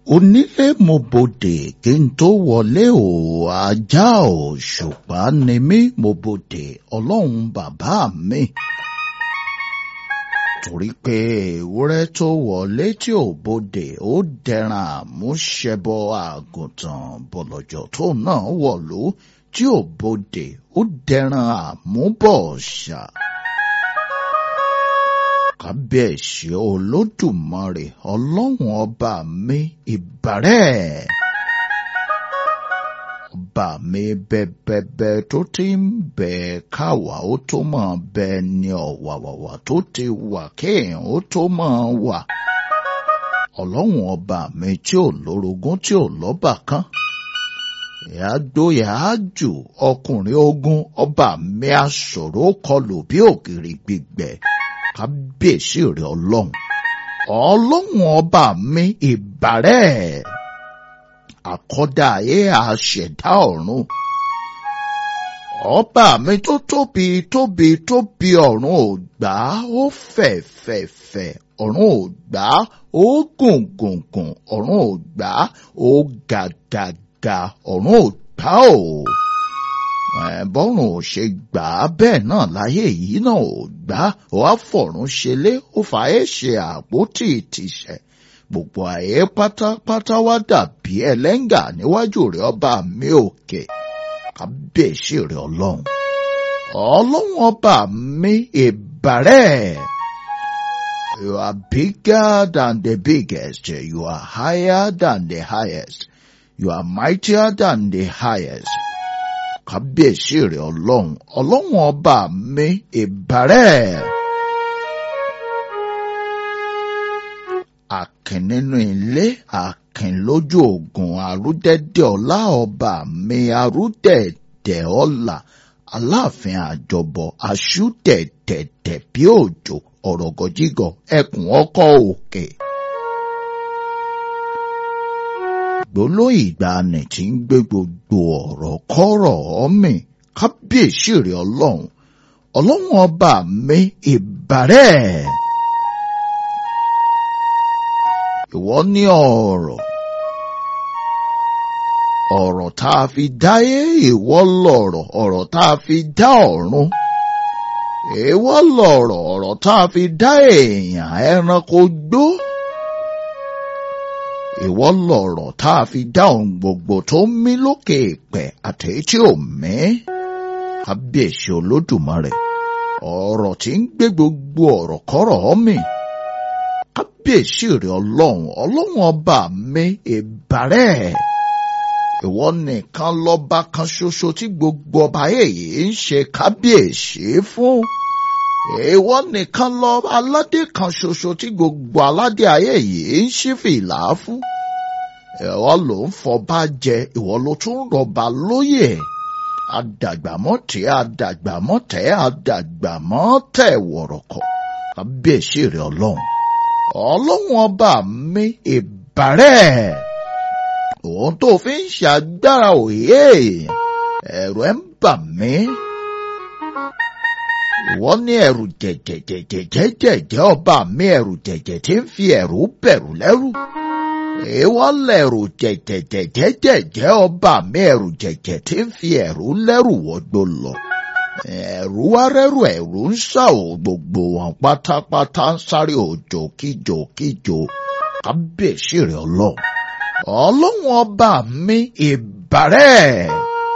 onílé mo bodè kí n tó wọlé o ajá ò ṣùpá ni mí mo bodè ọlọ́run bàbá mi. torí pé ewúrẹ́ tó wọlé tí ò bodè ó dẹran àmúṣẹbọ àgùntàn bọ̀lọ̀jọ̀ tó náà wọ̀lú tí ò bodè ó dẹran àmúbọ̀ọ̀ṣà kábíyèsí olódùmarè ọlọ́run ọba mi ìbàrẹ̀. ọba mi bẹ́bẹ́bẹ́ tó ti ń bẹ káwa ó tó máa bẹ ní ọ̀wàwàwà tó ti wà kéèyàn ó tó máa wà. ọlọ́run ọba mi tí ò lórogún tí ò lọ́bàkan. ìyá gbóyà á jù ọkùnrin ogun ọba mi aṣòro kọlù bí ògiri gbígbẹ kábíyèsí rẹ ọlọ́run ọlọ́run ọba mi ìbàrẹ̀ àkọ́dá ayé àṣẹ̀dá ọ̀run ọba mi tó tóbi tóbi tóbi ọ̀run ò gbà ó fẹ̀ fẹ̀ fẹ̀ ọ̀run ò gbà ó gùn gùn gùn ọ̀run ò gbà ó ga ga ga ọ̀run ò gbà ó bọ́rùn ò ṣe gbà á bẹ́ẹ̀ náà láyé yìí náà ò gbà á ó wá fọ̀run ṣelé ó fàáyé ṣe àpótí ìtìṣẹ̀ gbogbo àyè pátápátá wá dàbí ẹlẹ́ngà níwájú rẹ̀ ọba mi òkè kábíyèsí rẹ̀ ọlọ́run ọlọ́run ọba mi ìbàrẹ̀ you are bigger than the biggest you are higher than the highest you are mightier than the highest kábíyèsí rẹ̀ ọlọ́run ọlọ́run ọba mi ìbàrẹ̀. Àkìn nínú ilé àkìn lójú ogun àrúdẹ̀dẹ̀ ọlá ọba mi àrúdẹ̀dẹ̀ ọlá aláàfin àjọbọ aṣúdẹ̀dẹ̀dẹ̀ bí òjò ọ̀rọ̀gọ̀jígọ̀ ẹkùn ọkọ̀ òkè. gbólóyìn ìgbàanì tí ń gbé gbogbo ọ̀rọ̀ kọ́rọ̀ ọ̀mì kábíyèsí rẹ̀ ọlọ́run ọlọ́run ọba mi ìbàrẹ̀. ìwọ ní ọ̀rọ̀ ọ̀rọ̀ tá a fi dáyé ìwọ lọ̀rọ̀ ọ̀rọ̀ tá a fi dá ọ̀run ìwọ lọ̀rọ̀ ọ̀rọ̀ tá a fi dá èèyàn ẹranko gbó ìwọ lọ̀rọ̀ tá a fi dá ohun gbogbo tó ń mí lókè ìpẹ́ àtẹ̀yí tí ò mí. kábíyèsí olódùmarè ọ̀rọ̀ tí ń gbé gbogbo ọ̀rọ̀ kọ́rọ̀ mì. kábíyèsí rẹ̀ ọlọ́run ọlọ́run ọba mi ìbàrẹ̀. ìwọ nìkan lọ́ba kan ṣoṣo tí gbogbo ọba èyí ń ṣe kábíyèsí fún ìwọ nìkan lọ aládé kan ṣoṣo tí gbogbo aládé ayé yìí ń ṣí fìlà fún ìwọ ló ń fọba jẹ ìwọ ló tún rọba lóyè adàgbàmọ́tẹ́ adàgbàmọ́tẹ́ adàgbàmọ́tẹ́ wọ̀rọ̀kọ̀ kábíyèsí rẹ ọlọ́run ọlọ́run ọba mi ìbàrẹ̀ òun tó fi ń ṣàgbára òye ẹ̀rù ẹ̀ ń bà mí ìwọ ní ẹ̀rù jẹ̀jẹ̀jẹ̀jẹ̀jẹ̀jẹ̀ ọba mi ẹ̀rù jẹ̀jẹ̀ tí ń fi ẹ̀rù bẹ̀rù lẹ́rù. ìwọ lẹ̀rù jẹ̀jẹ̀jẹ̀jẹ̀jẹ̀ ọba mi ẹ̀rù jẹ̀jẹ̀ tí ń fi ẹ̀rù lẹ́rù wọgbó lọ. ẹ̀rù wá rẹ́rù ẹ̀rù ń sá o gbogbo wọn pátápátá ń sáré òjò kíjò kíjò kábíyèsí rẹ̀ ọlọ́run. ọlọ́run ọba mi ìbàrẹ̀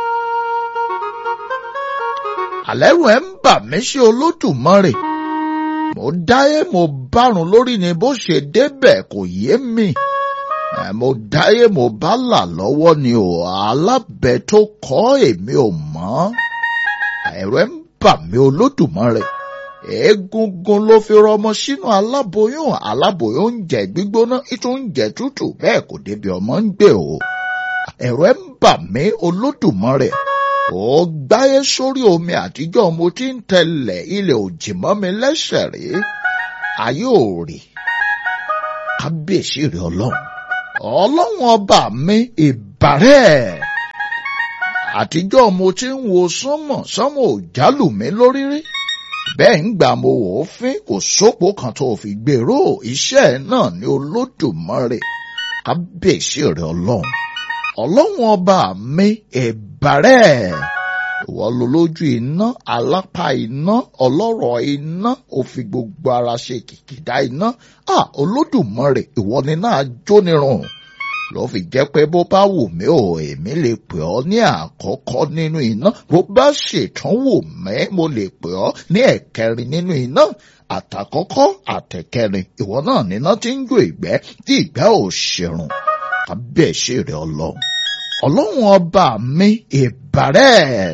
àlẹ́rù ẹ̀ ń bà mí ṣe olódùmarè mo dáyé mo bárun lórí ni bó ṣe débẹ̀ kò yé mi mo dáyé mo bá là lọ́wọ́ ni ò alábẹ tó kọ́ èmi ò mọ̀ ẹ̀rù ẹ̀ ń bà mí olódùmarè egungun ló fi rọmọ sínú aláboyún aláboyún ń jẹ gbígbóná ìtún ń jẹ tútù bẹ́ẹ̀ kò débi ọmọ ń gbé o ẹ̀rù ẹ̀ ń bà mí olódùmarè ó gbáyé sórí omi àtijọ́ mo ti ń tẹ̀lẹ̀ ilẹ̀ òjì mọ́ mi lẹ́sẹ̀ rí ayé ò rí kábíyèsí rí ọlọ́run ọlọ́run ọba mi ìbàrẹ̀ àtijọ́ mo ti ń wo sánmọ̀ sánmọ̀ ò jálù mí lórí rí bẹ́ẹ̀ ń gbà mo wò ó fín kò sópò kan tó fi gbèrò iṣẹ́ náà ní olódùmarè kábíyèsí rẹ ọlọ́run ọlọ́run ọba mi ìbàrẹ̀ ìwọ ló lójú iná alápá iná ọlọ́rọ̀ iná ó fi gbogbo ara ṣe kìkìdá iná à olódùmarè ìwọ ni náà jónirun ló fi jẹ́ pé bó bá wù mí ò èmi lè pè ọ́ ní àkọ́kọ́ nínú iná bó bá ṣètàn wù mí mo lè pè ọ́ ní ẹ̀kẹrin nínú iná àtàkọ́kọ́ àtẹ̀kẹrin ìwọ náà níná tí ń jó ìgbẹ́ tí ìgbẹ́ ò ṣèrùn kábíyèsí rẹ ọlọ́run ọlọ́run ọba mi ìbàrẹ̀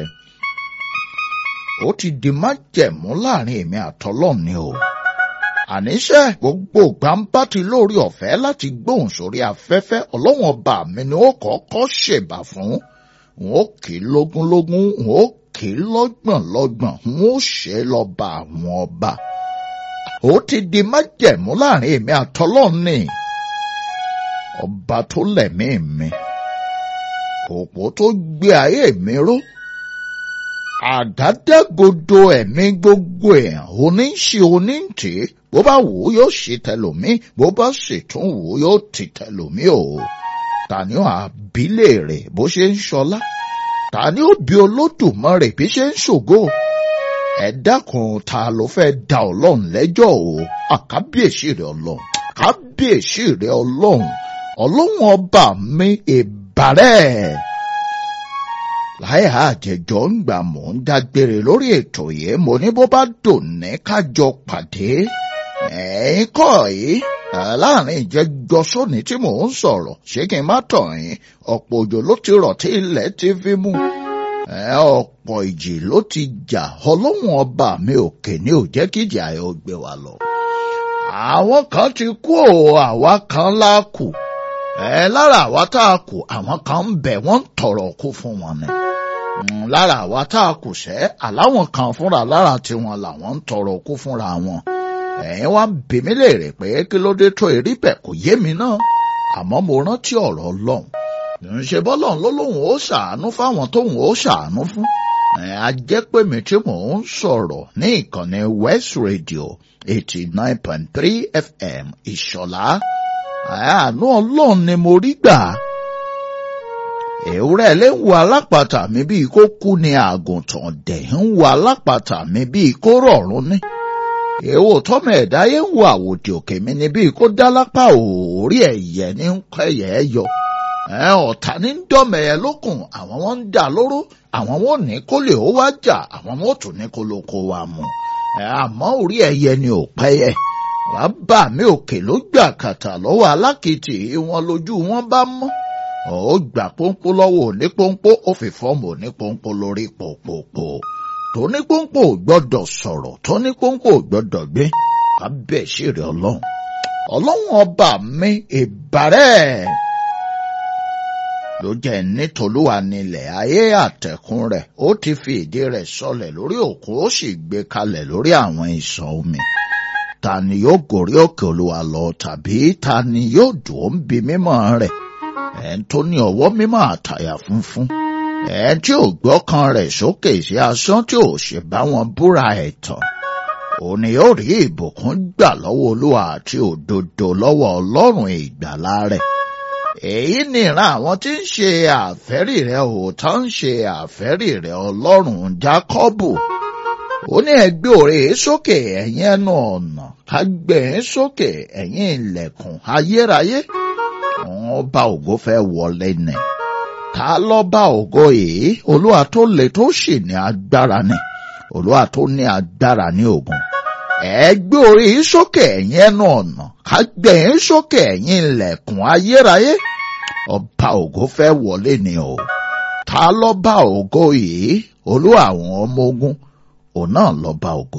ó ti di májẹ̀mú láàrin èmi àtọlọ́run ni o àníṣe gbogbo gbàǹbá ti lórí ọ̀fẹ́ láti gbóhùn sórí afẹ́fẹ́ ọlọ́run ọba mi ni ó kọ́kọ́ ṣèbà fún n ó kì í lógúnlógún n ó kì í lọ́gbọ̀nlọ́gbọ̀n n ó ṣe lọ́ba àwọn ọba ó ti di májẹ̀mú láàrin èmi àtọlọ́run ni ọba tó lẹ̀mí mi òpó tó gbé ayé mi ró àgádágodo ẹ̀mí gbogbo èèyàn oníṣe oníǹtì bó bá wù ú yóò ṣe tẹlòmí bó bá sì tún wù ú yóò ti tẹlòmí o tani ó àbílẹ̀ rẹ̀ bó ṣe ń ṣọlá tani ó bí olódùmarè bí ṣe ń ṣògo ẹ dákun ta ló fẹ́ da ọlọ́run lẹ́jọ́ o àkábíyèsí rẹ̀ ọlọ́run kábíyèsí rẹ̀ ọlọ́run ọlọ́run ọba mi ìbàrẹ̀ láyé àjẹjọ ń gbà mò ń dágbére lórí ètò yìí mo ní bó bá dòní kájọ pàdé ẹ̀yin kọ́ yìí láàrin ìjẹjọ sóní tí mò ń sọ̀rọ̀ ṣé kí n má tàn yín ọ̀pọ̀ òjò ló ti rọ̀ tí ilẹ̀ ti fi mú ọ̀pọ̀ ìjì ló ti jà ọlọ́run ọba mi òkè ní ò jẹ́ kí ìjà ẹ̀ ó gbé wa lọ. àwọn kan ti kú o àwa kan lákù ẹ lára àwa tá a kù àwọn kan ń bẹ wọ́n ń tọrọ kú fún wọn ni lára àwa tá a kù sẹ́ àláwọn kan fúnra lára tiwọn làwọn ń tọrọ kú fúnra wọn ẹ̀yin wá ń bi mí léèrè pé kí ló dé tó erí bẹ̀ kò yé mi náà àmọ́ mo rántí ọ̀rọ̀ ọlọ́run ṣe bọ́lọ́run ló lóun ó ṣàánú fáwọn tóun ó ṣàánú fún a jẹ́ pé mi tí mò ń sọ̀rọ̀ ní ìkànnì West Radio eighty nine point three FM ìṣọ̀lá àánú ọlọ́run ni mo rí gbà. ewúrẹ́ lè ń wo alápàtà mi bíi kó kú ni àgùntàn dẹ̀ ń wo alápàtà mi bíi kó rọ̀rùn ní. èwo tọ́mọ ẹ̀dá yẹn ń wo àwòdì òkè mi ni bíi kó dá lápá òórí ẹ̀yẹ ní kẹyẹ ẹ yọ. ọ̀tá ní ń dọ́mọ ẹ lókun àwọn wọn ń dà lóró àwọn wọn ò ní kó lè ó wá jà àwọn wọn ò tún ní kó ló kó wa mú. àmọ́ orí ẹ̀yẹ ni ò pẹ́yẹ bàbá mi òkè ló gbà kàtà lọ́wọ́ alákìtì wọn lójú wọn bá mọ́ ó gbà pọ́npọ́ lọ́wọ́ òní pọ́npọ́ ó fi fọ́ọ̀mù òní pọ́npọ́ lórí pòpòpò tóní pọ́npọ́ ò gbọ́dọ̀ sọ̀rọ̀ tóní pọ́npọ́ ò gbọ́dọ̀ gbé kábíyèsí rẹ̀ ọlọ́run ọlọ́run ọba mi ìbàrẹ̀ ló jẹ́ nítolúwa nílẹ̀ ayé àtẹ̀kùn rẹ̀ ó ti fi ìdí rẹ̀ sọlẹ̀ lórí òkun ó sì gbé kalẹ̀ lórí àwọn ìsàn omi ta ni yóò gòrí òkè olúwa lọ tàbí ta ni yóò dùn ó ń bi mímọ́ rẹ̀ ẹ̀ ń tó ní ọwọ́ mímọ́ àtàyà funfun ẹ̀ tí ò gbọ́kàn rẹ̀ sókè sí asán tí ò ṣe bá wọn búra ẹ̀tàn òun ni yóò rí ìbùkún gbà lọ́wọ́ olúwa àti òdodo lọ́wọ́ ọlọ́run ìgbàlà rẹ̀ èyí ni ìran àwọn tí ń ṣe àfẹ́rí rẹ̀ òótọ́ ń ṣe àfẹ́rí rẹ̀ ọlọ́run jákọ́bù ó ní ẹgbẹ́ òré sókè ẹ̀yin ẹnu ọ̀nà kágbẹ́ sókè ẹ̀yin ilẹ̀kùn ayérayé ọba ògo fẹ́ wọlé nẹ̀ ta lọ́ba ògo yìí olúwa tó le tó sì ní agbára ni olúwa tó ní agbára ní ogun ẹgbẹ́ orí sókè ẹ̀yin ẹnu ọ̀nà kágbẹ́ sókè ẹ̀yin ilẹ̀kùn ayérayé ọba ògo fẹ́ wọlé ni o ta lọ́ba ògo yìí olúwa àwọn ọmọ ogun òun náà lọ́ba ògo.